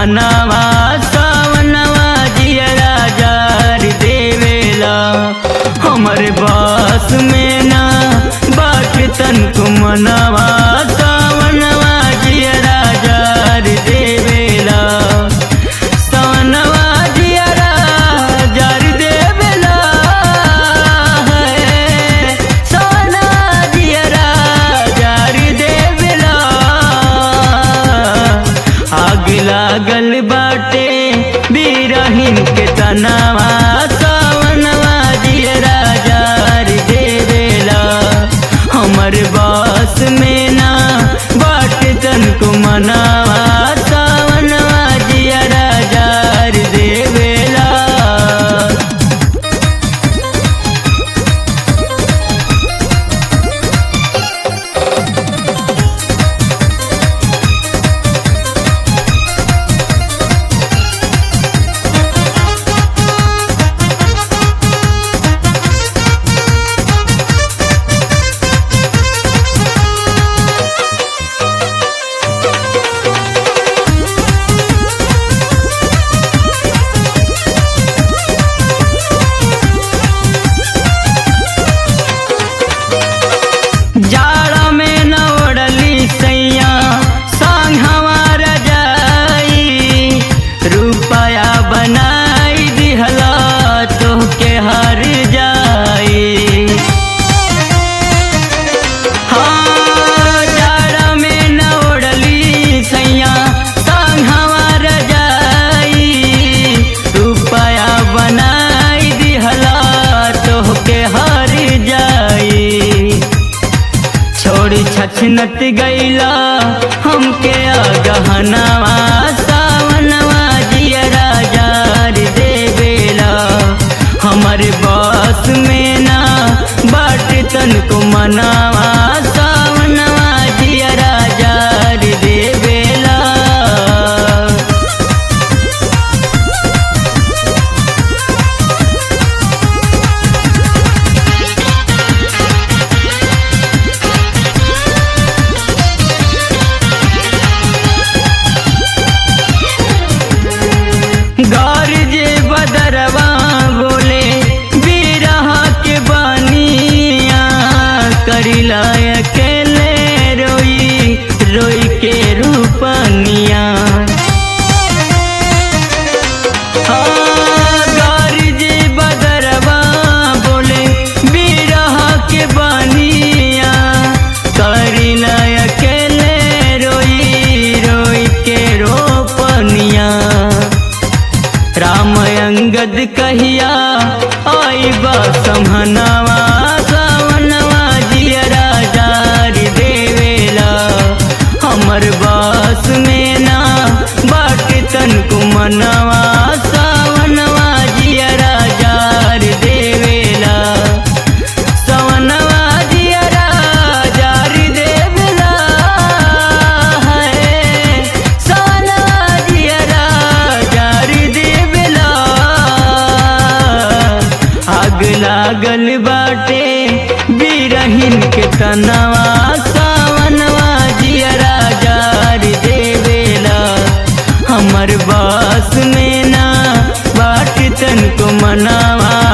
मनवा सावनवा जियरा जार देवेला हमर बस में ना बाट तन को मनवा सावनवा जियरा जार देवेला सावनवा जियरा जार देवेला है सावना जियरा जार देवेला आग लागल बाटे बीरहिन के तनावा सावनवा जियरा जार देवेला हमर बस में ना बाट तन को मनावा सावनवा जियरा जार देवेला जाड़ा में न ओढ़ली सैया संग हमार जाई रुपया बनाई दिहला तोहके हर जाई हाँ जाड़ा में न ओढ़ली सैया संग हमार जाई रुपया बनाई दिहला तोहके हर जाई छोड़ी छछनत गईला हमके गहनवा सावनवा जियरा जार देवेला हमर बस में ना बाट तन को मनावा सावनवा जियरा जार देवेला गौर जे बदरवा बोले बिरहा के बानिया करिला अकेले रोई रोई के रूपनिया हाँ, गौर जे बदरवा बोले बिरहा के बानिया करिला अकेले रोई रोई के रोपनिया राम अंगद कहिया आई बा समहनवा सावनवा जियरा जार देवेला हमर बस में ना बाट तन को मनवा सावनवा जियरा जार देवेला सवनवा जियरा जार देवेला है सवनवा जियरा जार देवेला आग लागल बाटे बिरहिन के तनवा सावनवा जियरा जार देवेला हमर बस में ना बाट तन को मनावा